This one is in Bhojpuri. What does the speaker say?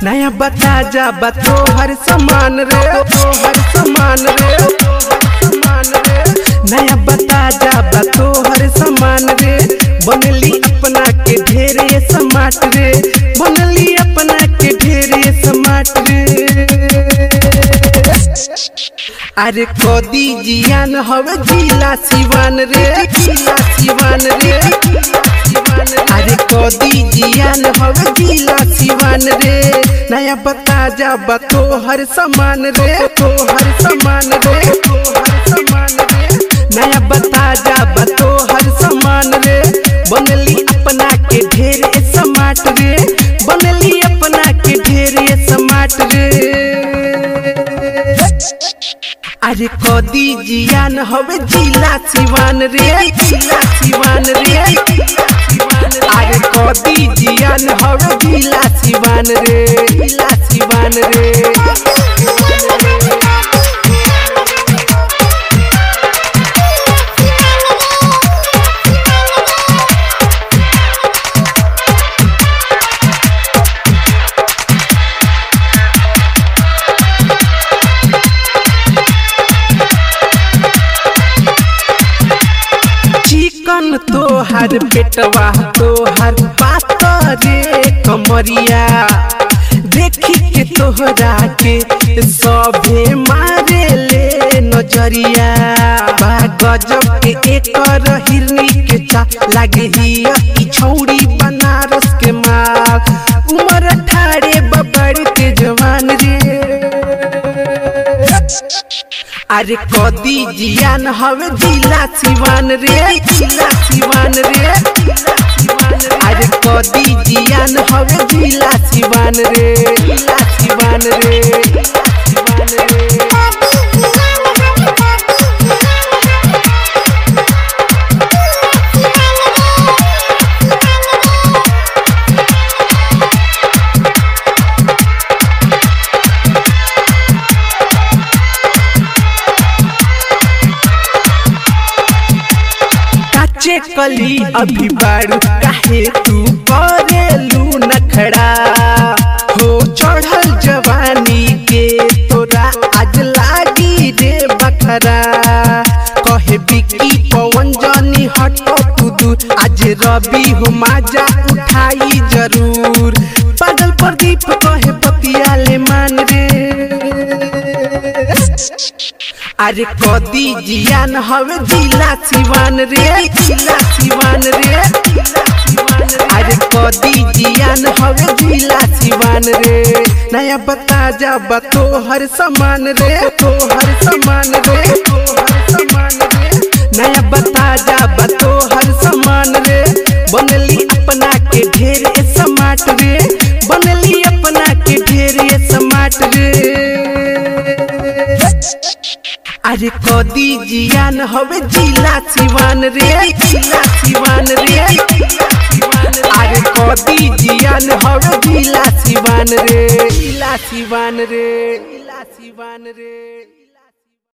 नया बता जा बतो हर समान रे तो हर समान रे समान रे नया बता जा बतो हर समान रे बनली अपना के ढेरे समाट रे बनली अपना के ढेरे समाट रे अरे कोदी जियान हवे जिला सिवान रे जिला सिवान रे अरे कोदी जियान हवे जिला सिवान रे नया बता जा बतो हर समान रे तो हर समान रे तो हर समान रे नया बता जा बतो हर समान रे बनली अपना के ढेरे समाट रे बनली अपना के ढेरे समाट रे अरे कदी जियान हवे जिला सिवान रे जिला सिवान रे अरे कदी जियान हवे जिला सिवान रे जिला सिवान रे चिकन तोहर पेटवा तोहर पातरे कमरिया देखी के तोहरा के सभे मारे ले नजरिया बा गजब के एकर हिरनी के चा लागे हिया की छौड़ी बनारस के माल उमर ठाड़े बबड़ के जवान रे अरे कदी जियान हवे जिला सिवान रे जिला सिवान रे अरे कदी जियान हवे जिला सिवान रे जिला सिवान रे सिवान रे काचे कली अभी बारू काहे तू करेलू नखड़ा हो चढ़ल जवानी के तोरा आज लागी रे बखरा कहे बिकी पवन जनी हटो तू दूर आज रवि हो माजा उठाई जरूर पागल प्रदीप कहे पतिया ले मान रे अरे कदी जियान हवे जिला सिवान रे जिला सिवान रे अरे कदी जियान हवे जिला सिवान रे नया बता जा बतो हर समान रे तो हर समान रे तो हर समान रे नया बता जा बतो हर समान रे बनली अपना के ढेरे समाट रे बनली अपना के ढेरे समाट रे अरे कदी जियान हवे जिला सिवान रे जिला सिवान रे अरे कदी जियान हवे जिला सिवान रे जिला सिवान रे जिला सिवान रे